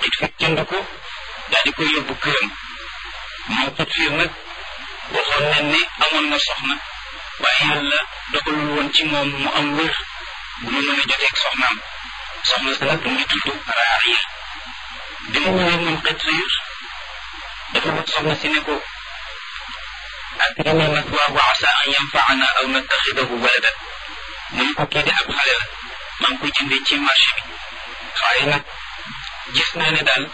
it fekk jënd ko daal di koy yóbbu këram moom xut fiir nag waxoon nañ ne amoon na soxna waaye yàlla dogalul woon ci moom mu am wér bu mu mën a joteeg soxnaam soxna sa nag mu ngi tudd Raariya bi mu ñëwee moom xët fiir dafa wax soxna si ne ko akrimi mathwaahu asa an yanfaana aw nattaxidahu waladan mu ne ko kii de ab xale la maa ngi ko jëndee ci marché bi waaye nag gis naa ne daal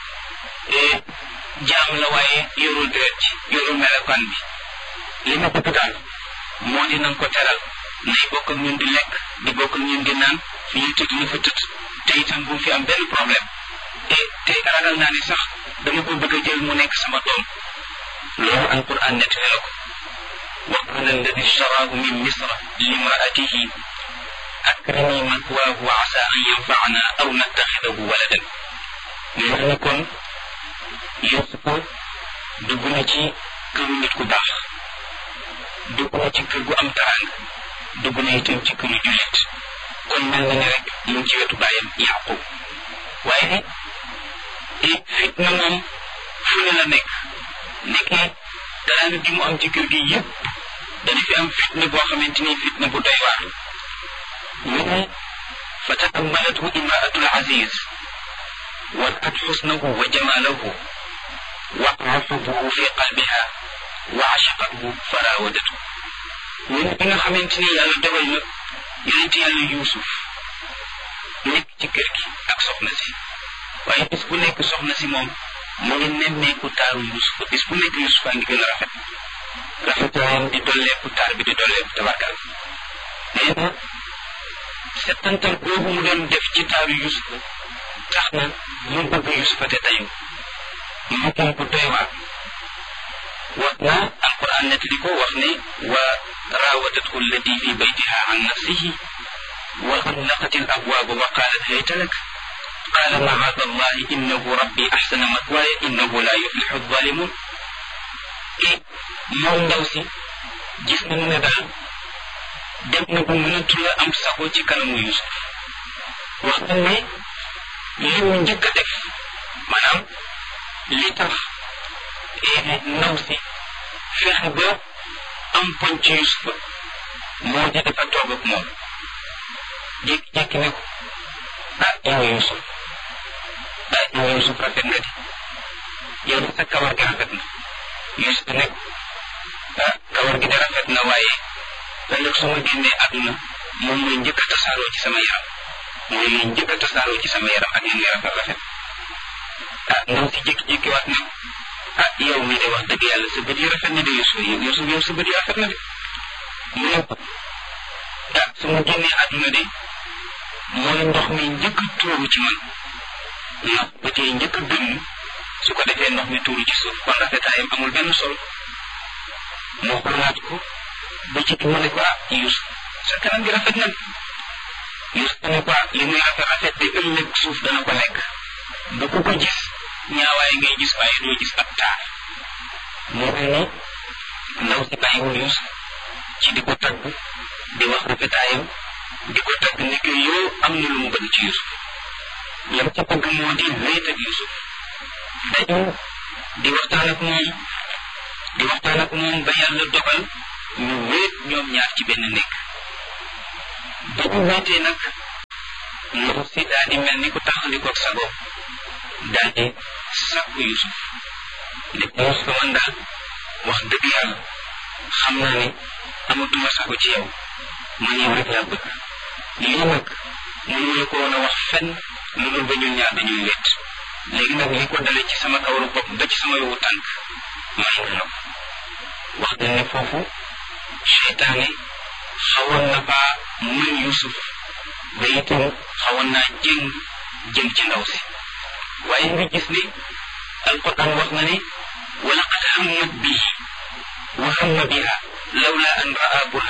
jaam la waaye yorul deret ci yorul melokaan bi li ma bëgg daal moo di nanga ko teral nay bokk ak ñun di lekk di bokk ak ñun di naan fi ñu tëdd ñu fa tëdd te itam bu fi am benn problème te te ragal naa ne sax dama ko bëgg a jël mu nekk sama doom loolu alquran nettali la ko wa qala alladi shtaraahu min misra limraatihi akrimi mathwaahu wa asa an yanfaana aw nattaxidahu waladan mel ni kon Yuusufa dugg na ci këru nit ku baax dugg na ci kër gu am taraanga dugg na itam ci këru jullit kon mel na ne rek mu ngi ci wetu bàyyam Yaqub waaye fitna moom fu ne la nekk nekkee taraanga gi mu am ci kër gi yépp dana fi am fitna boo xamante ni fitna bu doy waar ñu ne fa taammalathu imraatul aziz ورأت حسنه وجماله وقع حبه في قلبها وعشقته فراودته من بنا خمنتني يالا دوgal na yonent yàlla yuusuf nekk ci kër gi ak soxna si waaye bis bu nekk soxna si moom mu ngi nemmeeku taaru yuusuf bis bu nekk yuusuf a ngi gën a rafet rafetaayam di dolleeku taar bi di dolleeku tabarkal nee na settantal boobu mu doon def ci taaru yuusuf tax na mu bëgg yusufa te tayu mu ko ko doy waar wax na alquran nettali ko wax ne wa راودته التي في بيتها عن نفسه وغلقت الابواب وقالت هيت لك قال معاذ الله انه ربي احسن مثواي انه لا يفلح الظالمون et moom ndaw si gis nañu ne daal dem na bu mënatu la am sago ci kanamu yusuf wax na ne li mu njëkk a def maanaam li tax ndaw si fexe ba am poñ ci Yusufa moo di dafa toog ak moom jékki-jékki ne ko ah yow Yusuf ah yow Yusuf rafet nga di yow de sa kawar gi rafet na Yusuf ne ko ah kawar gi de rafet na waaye ëllëg su ma génnee àdduna moom mooy njëkk a tasaaroo ci sama yaram mooy liy njëkk a tasaaroo ci sama yaram ak yéen rafet rafet ah ndaw si jékki-jékki waat ne ah yow mi de wax dëgg yàlla sa bët yi rafet na de Yusuf Yusuf yow sa bët yi rafet na de mu ne ko ah su ma génnee àdduna de mooy ndox mi njëkk a tuuru ci man ndax bët yi njëkk a dënn su ko defee ndox mi tuuru ci suuf kon rafetaayam amul benn solo moo ko laaj ko ba ci mu ne ko ah Yusuf sa kanam gi rafet na Yusuf ne ko li muy rafet rafet de ëllëg suuf dana ko lekk bu ko ko gis ñaawaay ngay gis waaye doo gis ab taar moo mel ni ndaw si bàyyiwul Yusuf ci di ko tagg di wax rafetaayam di ko tagg ni que yow am na lu mu bëgg ci Yusuf lam ci bëgg moo di wéet ak Yusuf dañu di waxtaan ak moom di waxtaan ak moom ba yàlla dogal ñu wéet ñoom ñaar ci benn nekk ba ñu wéetee nag ndaw si daal di mel ni ku taxalikoog sago daal di sàkku Yusuf ne ko Yusuf man daal wax dëgg yàlla xam naa ne amatuma sago ci yow man yow rek laa bëgg lii nag mënuñu ko woon a wax fenn lu dul ba ñun ñaar dañuy wéet léegi nag li ko dale ci sama kawaru bopp ba ci sama yowu tànk may nga la ko wax nañ ne foofu seytaane xawoon na faa mën Yusuf ba itam xawoon naa jëng jëm ci ndaw si waaye nga gis ne alquran wax na ne walaqad hammat bihi wa hamma biha lawla an raa